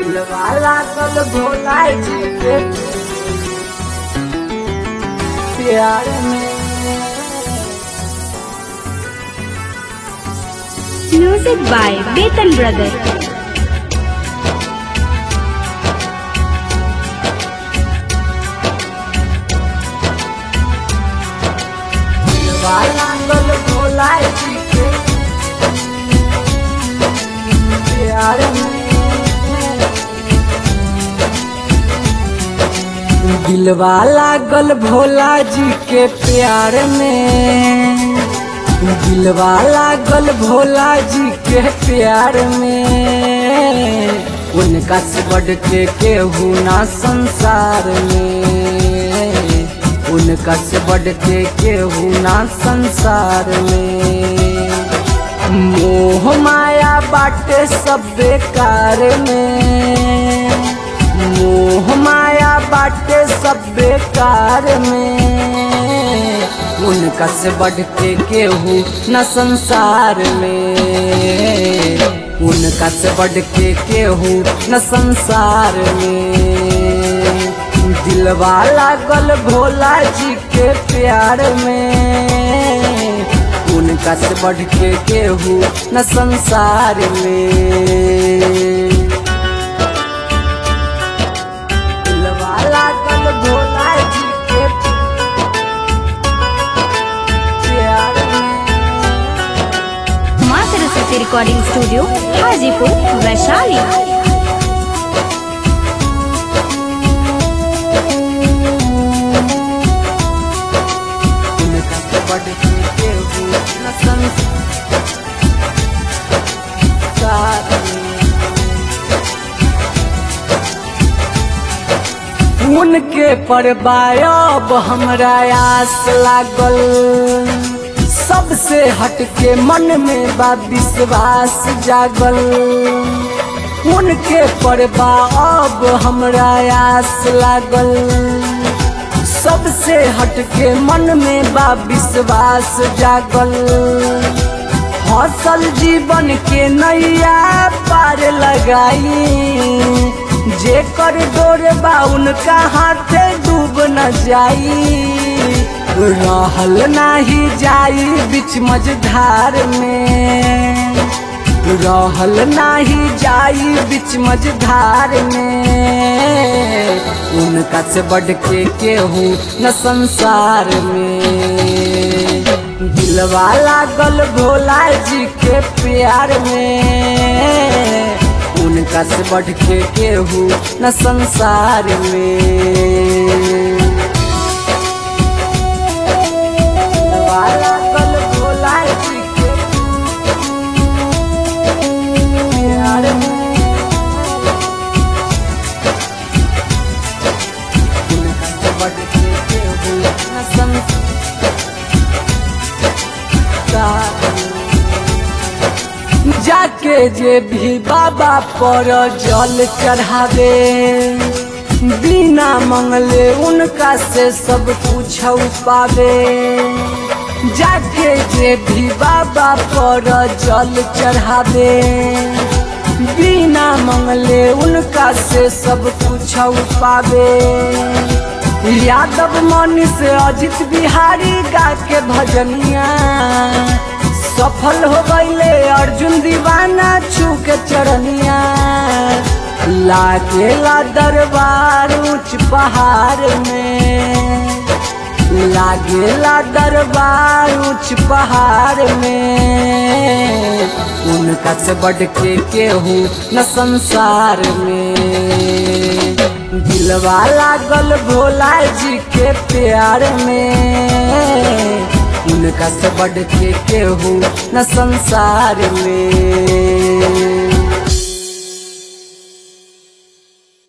दिलवाला कल भोला जी के प्यार में Music by Betan Brothers. दिलवाला कल भोला जी के प्यार में दिलवा लागल भोला जी के प्यार में दिलवा लागल भोला जी के प्यार में उनका से बढ़ के केहू ना संसार में उनका से बढ़ के केहू ना संसार में मोह माया बाटे सब बेकार में मोह माया बाटे सब बेकार में उनका से बढ़ के केहू न संसार में उनका से बढ़ के केहू न संसार में दिलवा लागल भोला जी के प्यार में उनका से बढ़ के केहू न संसार में दिलवा लागल भोला जी के प्यार में माँ सरस्वती रिकॉर्डिंग स्टूडियो हाजीपुर वैशाली उनका से बढ़ के केहू न संसार में। उनके पर बायब हमरा आस लागल सबसे हटके मन में बा विश्वास जागल उनके पर बाब हमरा आस लागल सबसे हटके मन में बा विश्वास जागल हौसल जीवन के नैया पार लगाई जे कर डोर बा उनका हाथे डूब न जाई रहल नाही जाई बीच मझधार में रहल नाही जाई बीच मझधार में उनका से बढ़ के केहू न संसार में दिलवा लागल भोला जी के प्यार में उनका से बढ़ के केहू न संसार में दिलवा लागल भोला जी के प्यार में उनका से बढ़ के केहू न संसार में। जाके जे भी बाबा पर जल चढ़ावे बिना मंगले उनका से सब कुछ पावे जाके जे भी बाबा पर जल चढ़ावे बिना मंगले उनका से सब कुछ पावे यादव मनी से अजित बिहारी गा के भजनिया सफल हो गईले अर्जुन दीवाना छू के चरनिया लागेला दरबार ऊंच पहाड़ में लागेला दरबार ऊंच पहाड़ में उनका से बढ़ के केहू न संसार में दिलवा लागल भोला जी के प्यार में उनका से बढ़ के केहू न संसार में